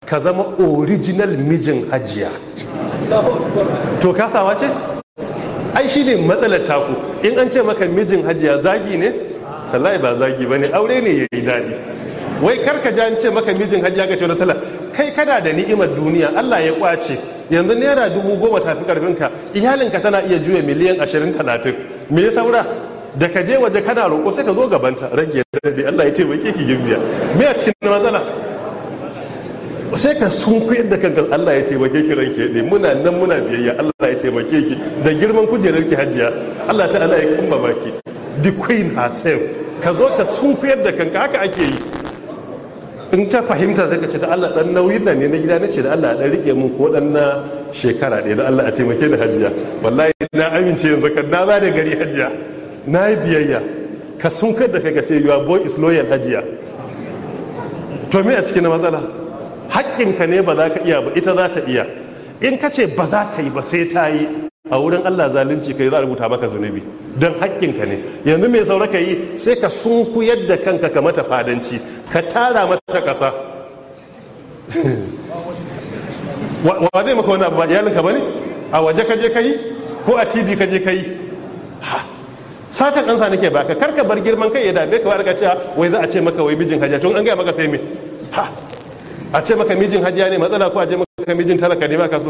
ka zama original mijin hajiya to kasawa ce ai shi ne matsalar taku in an ce maka mijin hajiya zagi ne wallahi ba zagi ba ne aure ne ya yi daɗi wai karka ji an ce maka mijin hajiya ga ce wani tala kai kana da ni'imar duniya allah ya kwace yanzu naira dubu goma tafi karfinka iyalinka tana iya juya miliyan ashirin talatin me ya saura da ka je waje kana roƙo sai ka zo gabanta rage daɗi allah ya ce bai ki gimbiya me a cikin matsala sai ka sun kuyar da kanka Allah ya taimake ki ranke ne muna nan muna biyayya Allah ya taimake ki da girman kujerar ki hajiya Allah ta Allah ya kumba baki the queen herself ka zo ka sun kuyar da kanka haka ake yi in ta fahimta sai ka ce da Allah dan nauyin nan ne na gida ne ce da Allah dan rike mun ko dan na shekara ɗaya da Allah a taimake ni hajiya wallahi na amince yanzu kan na ba da gari hajiya na yi biyayya ka sun kuyar da kanka ce your boy is loyal hajiya to me a cikin matsala haƙƙinka ne ba za ka iya ba ita za ta iya in ka ce ba za ka yi ba sai ta yi a wurin Allah zalunci kai za a rubuta maka zunubi don haƙƙinka ne yanzu mai saura ka yi sai ka sunku yadda kanka ka mata fadanci ka tara mata ƙasa wa zai maka wani abu ba iyalinka ba ne a waje ka je ka yi ko a tv ka je ka yi satan ansa nake baka karka bar girman kai ya dame ka warka cewa wai za a ce maka wai mijin hajiya tun an gaya maka sai me ha a ce maka mijin hajiya ne matsala ko a ce maka mijin talaka ne baka so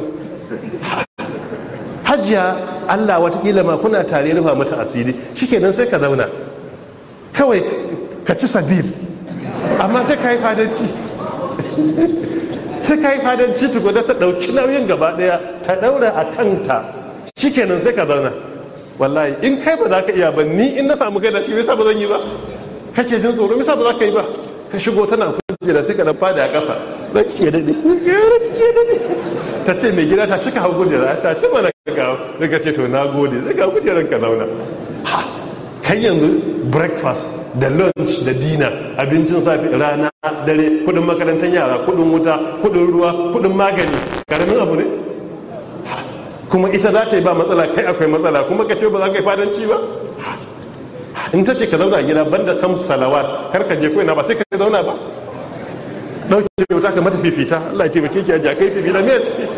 hajiya Allah watakila ma kuna tare rufa mata asiri shikenan sai ka zauna kawai ka ci sabil amma sai ka yi fadanci sai ka yi fadanci tukuna ta ɗauki nauyin gaba ɗaya ta ɗaura a kanta shikenan sai ka zauna wallahi in kai ba za ka iya ba ni in na samu kai da shi yasa ba zan yi ba kake jin tsoro yasa ba za ka yi ba ka shigo tana kujera sai ka dan fada a ƙasa rake dade rake dade ta ce mai gida ta cika hau kujera ta ce mana ka daga ce to na gode sai ka kujeran ka zauna ha kai yanzu breakfast da lunch da dinner abincin safi rana dare kudin makarantar yara kudin wuta kudin ruwa kudin magani karamin abu ne kuma ita za ta yi ba matsala kai akwai matsala kuma ka ce ba za ka yi fadanci ba in ta ce ka zauna a gida banda kam salawat kar ka je koina ba sai ka zauna ba dauke wuta ka mata fifita Allah ya taimake ki a kai fifita me ciki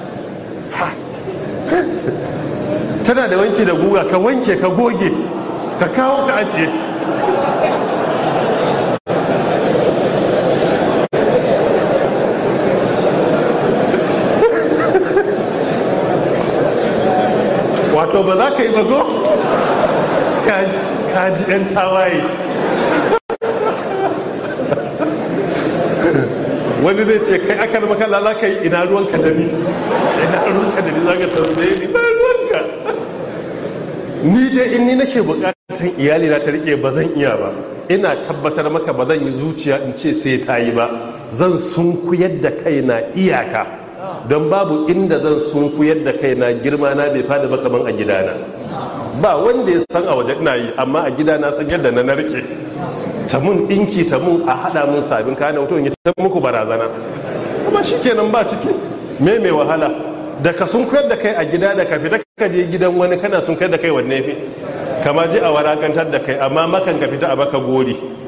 tana da wanki da guga ka wanke ka goge ka kawo ka ajiye wato ba za ka yi bago kaji 'yan tawaye wani zai ce kai aka da makalla za ka yi ina ruwanka da ni ina ruwanka da ni za ka tambaye ni ina ruwanka ni dai in ni nake bukatan iyali na ta rike ba zan iya ba ina tabbatar maka ba zan yi zuciya in ce sai ta yi ba zan sunkuyar da kaina iyaka don babu inda zan sunkuyar da kaina girma na bai fada ba kaman a gidana ba wanda ya san a waje ina yi amma a gidana san yadda na narke ta mun ɗinki ta mun a haɗa mun sabin kayan auto in ta muku barazana kuma shi kenan ba ciki me mai wahala da ka sun koyar da kai a gida da ka fita ka je gidan wani kana sun koyar da kai wanne fi kama je a warakantar da kai amma makan ka fita a baka gori